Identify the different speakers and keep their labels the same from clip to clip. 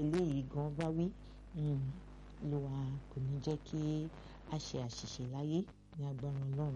Speaker 1: eléyìí gan bá wí ló wà kò ní jẹ́ kí a ṣe àṣìṣe láyé ní agbára ọlọ́run.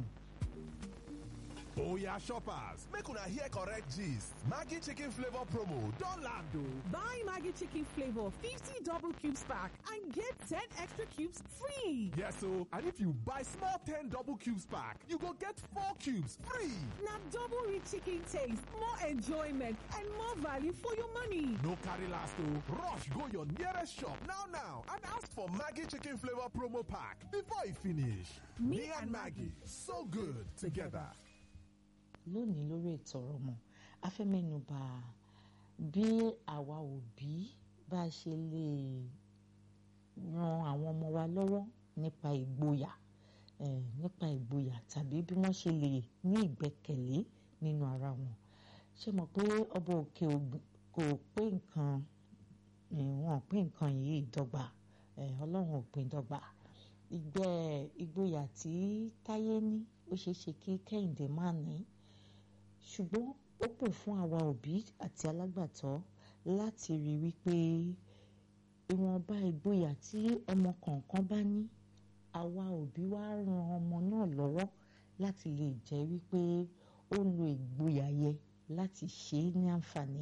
Speaker 2: Oya shoppers, make una hear correct gist. Maggi chicken flavor promo don land o.
Speaker 3: Buy Maggi chicken flavor 50 double cubes pack and get 10 extra cubes free.
Speaker 2: Yes o, and if you buy small 10 double cubes pack, you go get 4 cubes free.
Speaker 3: Na double rich chicken taste, more enjoyment and more value for your money.
Speaker 2: No carry last o, rush go your nearest shop now now and ask for Maggi chicken flavor promo pack before e finish.
Speaker 3: Me
Speaker 2: Me and Maggie, so good together.
Speaker 1: lónìí lórí ètò ọ̀rọ̀ ọmọ a fẹ́ mẹ́nu bà bí àwa òbí bá ṣe lè ran àwọn ọmọ wa lọ́wọ́ nípa ìgboyà eh, nípa ìgboyà tàbí bí wọ́n ṣe lè ní ìgbẹ́kẹ̀lé nínú ara wọn ṣé mọ̀ pé ọba òkè kò pé nǹkan wọn pé nǹkan yìí dọ́gba ọlọ́run ò pín dọ́gba ìgbẹ́ ìgboyà tí táyé ní ó ṣeé ṣe kí kẹ́hìndé má ní ṣùgbọ́n ó pè fún àwa òbí àti alágbàtọ́ láti rí wípé ìwọ̀nba ìgboyà tí ọmọ kọ̀ọ̀kan bá ní àwa òbí wa ran ọmọ náà lọ́wọ́ láti lè jẹ́ wípé ó lo ìgboyà yẹ láti ṣe é ní àǹfààní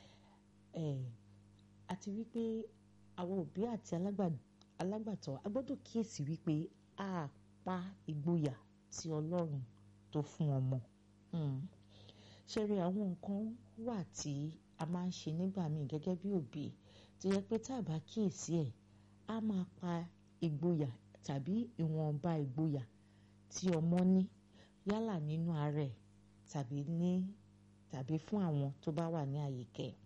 Speaker 1: àti wípé àwa òbí àti alágbàtọ́ a gbọ́dọ̀ kíyèsí wípé a pa ìgboyà tí ọlọ́run tó fún ọmọ. Mm ṣe rí àwọn nǹkan wà tí a máa ń ṣe nígbà míì gẹ́gẹ́ bí òbí tó yẹ pé tá a bá kíyèsí ẹ̀ á máa pa ìgboyà tàbí ìwọ̀nba ìgboyà tí ọmọ ní yálà nínú ara ẹ̀ tàbí ní tàbí fún àwọn tó bá wà ní àyíká ẹ̀.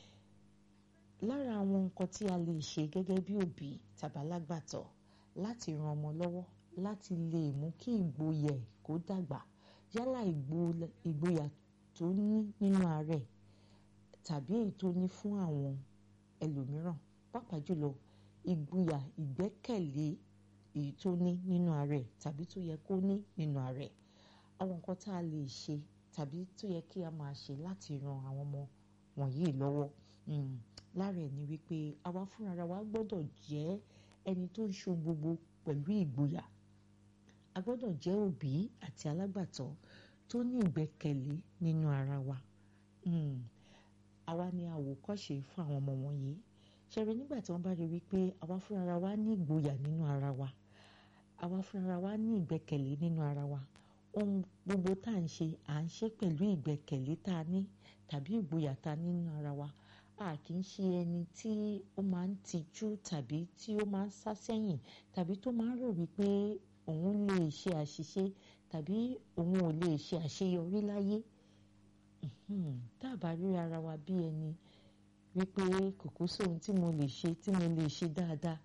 Speaker 1: lára àwọn nǹkan tí a lè ṣe gẹ́gẹ́ bí òbí tàbí alágbàtọ́ láti ran ọmọ lọ́wọ́ láti lè mú kí ìgboyà ẹ̀ kó dàgbà yálà ìgboyà tó ní nínú ara ẹ̀ tàbí èyí tó ní fún àwọn ẹlòmíràn pàápàá jùlọ ìgboyà ìgbẹ́kẹ̀lé èyí tó ní nínú ara ẹ̀ tàbí tó yẹ kó ní nínú ara ẹ̀ àwọn nǹkan tá a lè ṣe tàbí tó yẹ kí a máa ṣe láti ran àwọn ọmọ wọ̀nyí lọ́wọ́ lára ẹ̀ ni wípé àwa fúnra wa gbọ́dọ̀ jẹ́ ẹni tó ń ṣe gbogbo pẹ̀lú ìgboyà a gbọ́dọ̀ jẹ́ òbí àti alágbàtọ́ tó ní ìgbẹ́kẹ̀lé nínú ara wa àwa ni àwòkọ́ṣe fún àwọn ọmọ wọ̀nyí ṣẹ̀rẹ̀ nígbà tí wọ́n bá rí wípé àwa fúnra wa ní ìgboyà nínú ara wa àwa fúnra wa ní ìgbẹ́kẹ̀lé nínú ara wa ohun gbogbo tá à ń ṣe à ń ṣe pẹ̀lú ìgbẹ́kẹ̀lé tá a ní tàbí ìgboyà tá a ní nínú ara wa a kì í ṣe ẹni tí ó máa ń tijú tàbí tí ó máa ń sá sẹ́yìn tàbí tó máa ń rò wípé òun lè ṣe àṣìṣe tàbí òun ò lè ṣe àṣeyọrí láyé tá a bá rí ara wa bí ẹni wípé kòkó sóhun tí mo lè ṣe tí mo lè ṣe dáadáa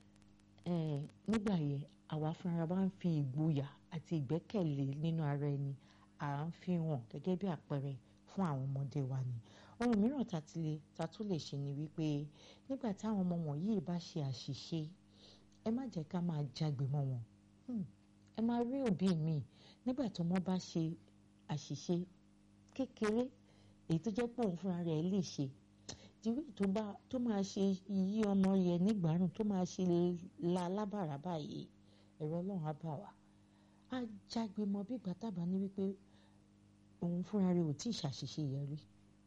Speaker 1: nígbà yẹn àwa fúnra wa ń fi ìgboyà àti ìgbẹ́kẹ̀lé nínú ara ẹni à ń fi hàn gẹ́gẹ́ bí àpẹẹrẹ fún àwọn ọmọdé wa ni ohun mìíràn ta tún lè ṣe ni wípé nígbà táwọn ọmọ wọ̀nyí bá ṣe àṣìṣe ẹ má jẹ́ ká máa jágbe mọ́ wọn ẹ máa rí òbí mi nígbà tó mọ́ bá ṣe àṣìṣe kékeré èyí tó jẹ́ pé òun fúnra rẹ̀ lè ṣe ìwé tó bá tó máa ṣe yí ọmọ yẹn nígbàrún tó máa ṣe la lábàrá báyìí ẹ̀rọ ọlọ́run á bà wá á jágbe mọ́ bí ìgbà tábà ní wípé òun fúnra rẹ̀ ò tí ì ṣàṣìṣe yẹn rí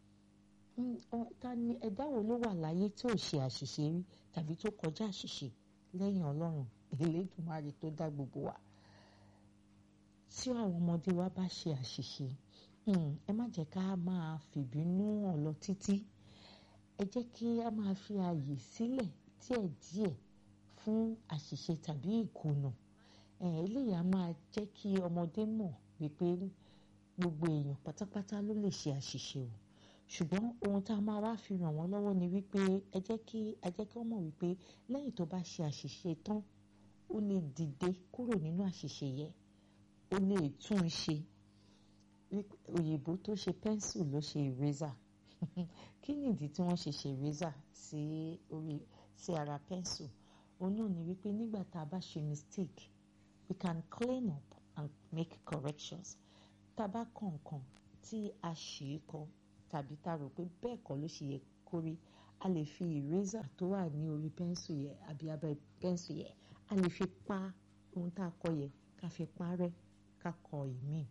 Speaker 1: ta ni ẹ̀dá wo ló wà láyé tí ò ṣe àṣìṣe rí tàbí tó kọjá àṣìṣe lẹ́yìn ọlọ́run Elédùmarè tó dá gbogbo wa tí àwọn ọmọdé wa bá ṣe àṣìṣe ẹ má jẹ́ ká máa fìbínú hàn lọ títí ẹ jẹ́ kí a máa fi ààyè sílẹ̀ díẹ̀díẹ̀ fún àṣìṣe tàbí ìkùnà eléyìí á máa jẹ́ kí ọmọdé mọ̀ wípé gbogbo èèyàn pátápátá ló lè ṣe àṣìṣe o ṣùgbọ́n ohun tá a máa wá fi ràn wọ́n lọ́wọ́ ni wípé ẹ jẹ́ kí ẹ jẹ́ kí wọ́n mọ̀ wípé lẹ́yìn tó bá ṣe àṣìṣe tán ó lè dìde kúrò nínú àṣìṣe yẹn ó lè tún un ṣe òyìnbó tó ṣe pẹ́ńsù ló ṣe eraser kí nìdí tí wọ́n ṣe ṣe eraser sí orí sí ara pẹ́ńsù òun náà ni wípé nígbà tá a bá ṣe mistake we can clean up and make corrections tá a bá kọ̀ nǹkan tí a ṣì í kọ tàbí tá a rò pé bẹ́ẹ̀ kọ́ ló ṣe yẹ kó rí a lè fi eraser tó wà ní orí pẹ́ńsù yẹn àbí abẹ́ pẹ́ńsù yẹn a lè fi pa ohun tá a kọ yẹn ká fi parẹ́ ká kọ ìmíì.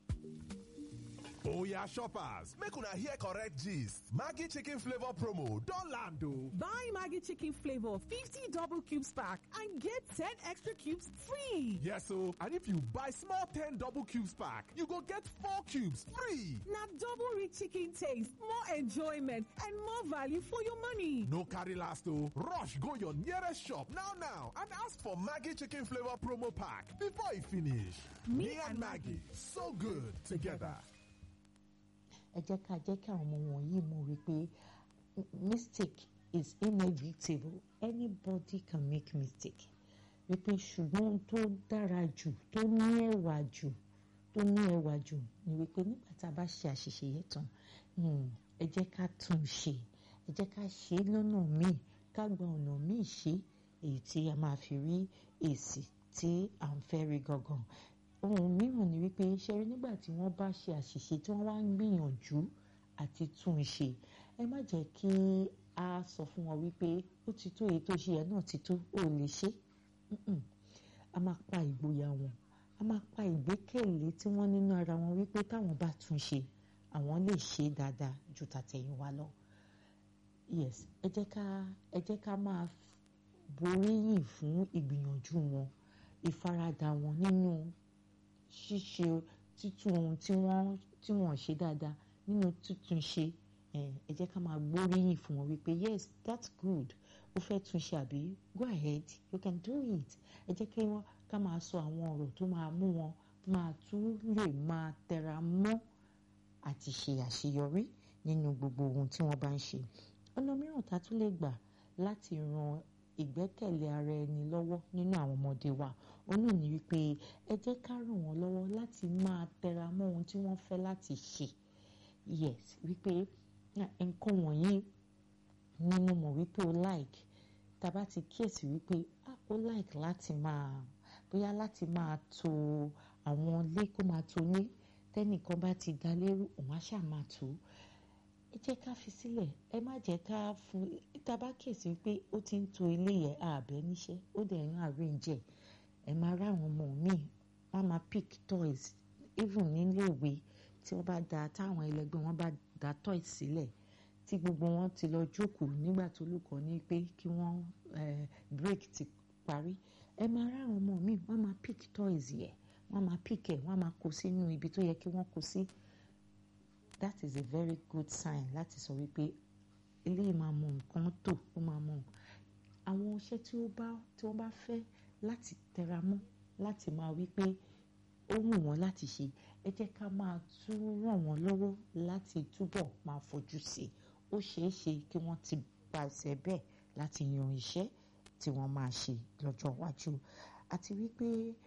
Speaker 2: Oya shoppers, make una hear correct gist. Maggie chicken flavor promo don land o.
Speaker 3: Buy Maggie chicken flavor 50 double cubes pack and get 10 extra cubes free.
Speaker 2: Yes o, and if you buy small 10 double cubes pack, you go get 4 cubes free.
Speaker 3: Now double rich chicken taste, more enjoyment, and more value for your money.
Speaker 2: No carry last o, rush go your nearest shop now now and ask for Maggie chicken flavor promo pack before e finish. Me and Maggie, so good together.
Speaker 1: ẹ jẹ́ ká jẹ́ kí àwọn ọmọ wọ̀nyí mọ̀ wípé mistake is inevitable anybody can make mistake wípé ṣùgbọ́n ohun tó dára jù tó ní ẹwà jù tó ní ẹwà jù ni wípé nígbà tá a bá ṣe àṣìṣe yẹn tán ẹ jẹ́ ká tún un ṣe ẹ jẹ́ ká ṣe é lọ́nà míì ká gba ọ̀nà míì ṣe èyí tí a máa fi rí èsì tí à ń fẹ́ rí gangan ohun mìíràn ni wípé ṣe rí nígbà tí wọ́n bá ṣe àṣìṣe tí wọ́n wá ń gbìyànjú àti tún un ṣe ẹ má jẹ́ kí a sọ fún wọn wípé ó ti tó èyí tó ṣe yẹn náà ti tó ò lè ṣe a máa pa ìgboyà wọn a máa pa ìgbẹ́kẹ̀lé tí wọ́n nínú ara wọn wípé táwọn bá tún ṣe àwọn lè ṣe dáadáa ju tàtẹ̀yìnwá lọ yes ẹ jẹ́ ká ẹ jẹ́ ká máa boríyìn fún ìgbìyànjú wọn ìfaradà wọn nínú ṣíṣe títún ohun tí wọ́n tí wọ́n ṣe dáadáa nínú títún ṣe ẹ jẹ́ ká máa gbóríyìn fún wọn wípé yes that's good ó fẹ́ tún ṣe àbí go ahead you can do it ẹ jẹ́ kí wọ́n ká máa sọ àwọn ọ̀rọ̀ tó máa mú wọn máa tún lè máa tẹra mọ́ àti ṣe àṣeyọrí nínú gbogbo ohun tí wọ́n bá ń ṣe ọ̀nà mìíràn tá a tún lè gbà láti ran ìgbẹ́kẹ̀lé ara ẹni lọ́wọ́ nínú àwọn ọmọdé wa òun náà ni wípé ẹ jẹ́ ká ràn wọ́n lọ́wọ́ láti máa tẹra mọ́ ohun tí wọ́n fẹ́ láti ṣe yes wípé nǹkan wọ̀nyí ni mo mọ̀ wípé o like tá a bá ti kíyèsí wípé ah o like láti máa bóyá láti máa to àwọn ilé kó máa to ilé tẹ́nìkan bá ti dá lérú òun á ṣáà máa tó ẹ jẹ́ ká fi sílẹ̀ ẹ má jẹ́ ká fún tá a bá kíyèsí wípé ó ti ń to ilé yẹn àbẹ́ níṣẹ́ ó dẹ̀ ń arrange ẹ̀ ẹ máa rá àwọn ọmọ míì wọ́n máa pick toys even nílé ìwé tí wọ́n bá da táwọn ẹlẹgbẹ́ wọn bá da toys sílẹ̀ tí gbogbo wọn ti lọ jókòó nígbà tó olùkọ́ ní pé kí wọ́n break ti parí ẹ máa rá àwọn ọmọ míì wọ́n máa pick toys yẹn wọ́n máa pick ẹ̀ wọ́n máa kó sínú ibi tó yẹ kí wọ́n kó sí that is a very good sign láti sọ wípé eléyìí máa mọ nǹkan tó ó máa mọ àwọn iṣẹ́ tí ó bá tí wọ́n bá fẹ́ láti tẹra mọ́ láti máa wí pé ó wù wọ́n láti ṣe ẹ jẹ́ ká máa tún ràn wọ́n lọ́wọ́ láti túbọ̀ máa fojú sí i ó ṣeé ṣe kí wọ́n ti pàṣẹ bẹ́ẹ̀ láti yan iṣẹ́ tí wọ́n máa ṣe lọ́jọ́ iwájú àti wípé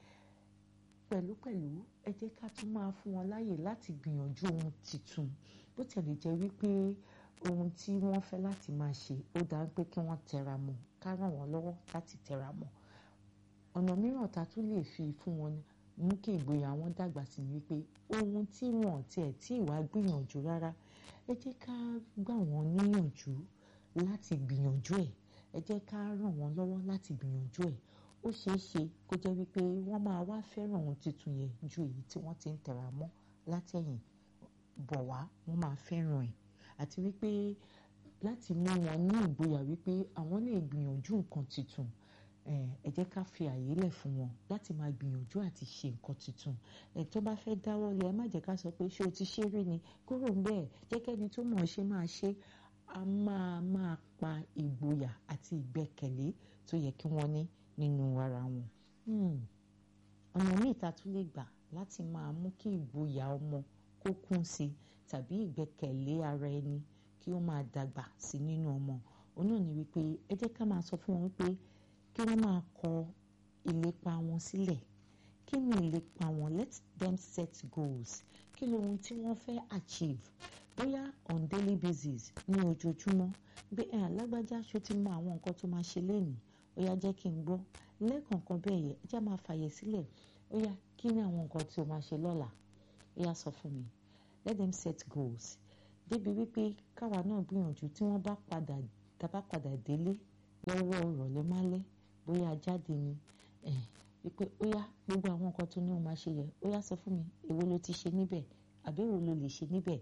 Speaker 1: pẹ̀lúpẹ̀lú ẹ jẹ́ ká tún máa fún wọn láyè láti gbìyànjú ohun tuntun bó tẹ̀lé jẹ́ wípé ohun tí wọ́n fẹ́ láti máa ṣe ó dáa pé kí wọ́n tẹra mọ́ ká ràn wọ́n lọ́wọ́ láti tẹra mọ́ ọ̀nà mìíràn tá a tún lè fi fún wọn mú kí ìgboyà wọn dàgbà sí ni wípé ohun tí wọn tiẹ̀ tí ìwà gbìyànjú rárá ẹ jẹ́ ká gbà wọ́n níyànjú láti gbìyànjú ẹ̀ ẹ jẹ́ ká ràn wọ́n lọ́wọ́ láti gbìyànjú ẹ̀ ó ṣeé ṣe kó jẹ́ wípé wọ́n máa wá fẹ́ràn ohun tuntun yẹn ju èyí tí wọ́n ti ń tẹ̀ra mọ́ látẹ̀yìn bọ̀ wá wọ́n máa fẹ́ràn ẹ̀ àti wípé láti mú wọn ní ìgboyà wípé àwọn lè gbìyànjú nǹkan tuntun ẹ jẹ́ ká fi àyè lẹ̀ fún wọn láti máa gbìyànjú àti ṣe nǹkan tuntun ẹ tó bá fẹ́ dáwọ́ lé ẹ má jẹ́ ká sọ pé ṣé o ti ṣe rí ni kúrò ń bẹ́ẹ̀ jẹ́ kẹ́ni tó mọ̀ ọ́ ṣe máa ṣe a máa máa pa ìgboyà àti ìgbẹ́kẹ̀lé tó yẹ kí wọ́n ní nínú ara wọn. ọ̀nà míì ta tún lè gbà láti máa mú kí ìgboyà ọmọ kó kún sí tàbí ìgbẹ́kẹ̀lé ara ẹni kí ó máa dàgbà sí nínú ọmọ òun náà ni wípé ẹ jẹ́ ká máa sọ fún wọn wípé kí wọ́n máa kọ ìlépa wọn sílẹ̀ kí ni ìlépa wọn let them set goals kí ni ohun tí wọ́n fẹ́ achieve bóyá on daily basis ní ojoojúmọ́ bí ẹ̀ alágbájá ṣó ti mọ àwọn nǹkan tó máa ṣe lénìí ó yá jẹ́ kí n gbọ́ lẹ́ẹ̀kọ̀ọ̀kan bẹ́ẹ̀ yẹ ẹ jẹ́ máa fàyè sílẹ̀ ó yá kí ni àwọn nǹkan tí o máa ṣe lọ́la ó yá sọ fún mi let them set goals débi wípé káwa náà gbìyànjú tí wọ́n bá padà tá a bá padà délé lọ́wọ́ ìrọ̀lẹ́ málẹ́ bóyá a jáde ni ẹ̀ wípé ó yá gbogbo àwọn nǹkan tó ní o máa ṣe yẹ ó yá sọ fún mi èwo ló ti ṣe níbẹ̀ àbí èwo ló lè ṣe níbẹ̀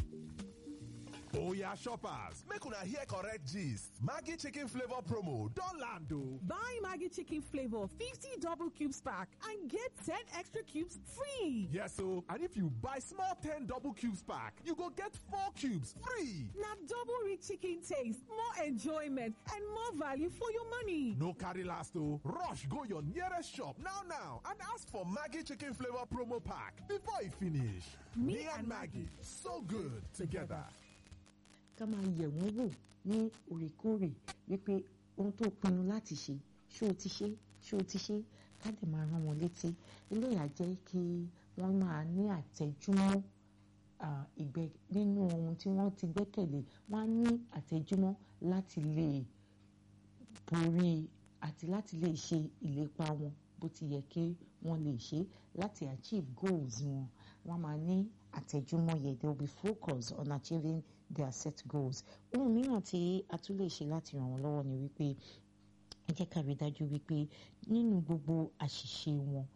Speaker 2: Oya shoppers, make una hear correct gist. Maggie chicken flavor promo don land o.
Speaker 3: Buy Maggie chicken flavor 50 double cubes pack and get 10 extra cubes free.
Speaker 2: Yes o, and if you buy small 10 double cubes pack, you go get 4 cubes free.
Speaker 3: Now double rich chicken taste, more enjoyment, and more value for your money.
Speaker 2: No carry last o, rush go your nearest shop now now and ask for Maggie chicken flavor promo pack before e finish. Me and Maggie, so good together.
Speaker 1: ká máa yẹ̀ wọ́n wò ní òrèkóòrè wípé ohun tó pinnu láti ṣe ṣé o ti ṣe ṣé o ti ṣe ká lè máa rán wọn létí eléyà jẹ́ kí wọ́n máa ní àtẹ̀júmọ́ ìgbẹ́ nínú ohun tí wọ́n ti gbẹ́kẹ̀lé wọ́n á ní àtẹ̀júmọ́ láti lè borí àti láti lè ṣe ìlépa wọn bó ti yẹ kí wọ́n lè ṣe láti achieve goals wọn wọ́n máa ní àtẹ̀júmọ́ yẹn they will be focused on achieving their set goals ohun mìíràn tí a tún lè ṣe láti ràn wọ́n lọ́wọ́ ni wípé ẹ jẹ́ ká rí dájú wípé nínú gbogbo àṣìṣe wọn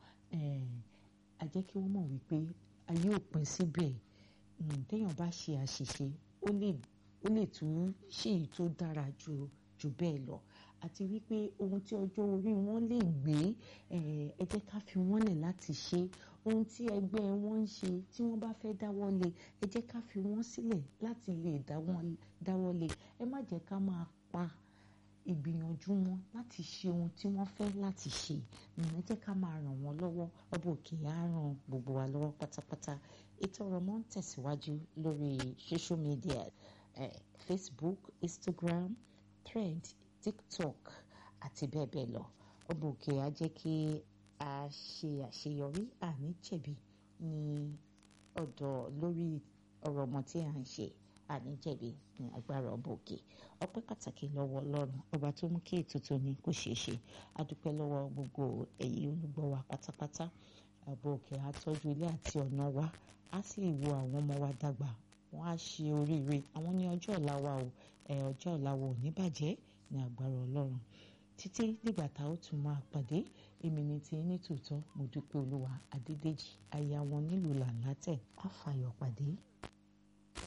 Speaker 1: a jẹ́ kí wọ́n mọ̀ wípé ayé ò pín síbẹ̀ téèyàn bá ṣe àṣìṣe ó lè ó lè tún ṣe èyí tó dára ju jù bẹ́ẹ̀ lọ àti wípé ohun tí ọjọ́ orí wọn lè gbé ẹ jẹ́ ká fi wọ́n lẹ̀ láti ṣe ohun tí ẹgbẹ́ wọn ń ṣe tí wọ́n bá fẹ́ dáwọ́ lé ẹ jẹ́ ká fi wọ́n sílẹ̀ láti lè dáwọ́ lé ẹ má jẹ́ ká máa pa ìgbìyànjú wọn láti ṣe ohun tí wọ́n fẹ́ láti ṣe ẹ jẹ́ ká máa ràn wọ́n lọ́wọ́ ọba òkè á ràn gbogbo wa lọ́wọ́ pátápátá ètò ọ̀rọ̀ mọ́ ń tẹ̀síwájú lórí social media eh, Facebook Instagram Thread TikTok àti bẹ́ẹ̀ bẹ́ẹ̀ lọ ọba òkè á jẹ́ kí a ṣe àṣeyọrí àní jẹ̀bi ní ọ̀dọ̀ lórí ọ̀rọ̀ ọmọ tí à ń ṣe àní jẹ̀bi ní agbára ọba òkè ọpẹ́ pàtàkì lọ́wọ́ ọlọ́run ọba tó mú kí ètò tòní kó ṣeé ṣe a dúpẹ́ lọ́wọ́ gbogbo ẹ̀yin olùgbọ́ wa pátápátá ọba òkè á tọ́jú ilé àti ọ̀nà wa á sì wo àwọn ọmọ wa dàgbà wọ́n á ṣe oríire àwọn ní ọjọ́ ọ̀la wa o ọjọ́ ọ̀la wa ò ní bàjẹ́ ní agbára ọlọ́run títí nígbà tá a ó tún máa pàdé èmi ní ti ní tòótọ́ mo dúpẹ́ olúwa adédèjì aya wọn nílùú làǹlátẹ̀ á fàyọ̀ pàdé.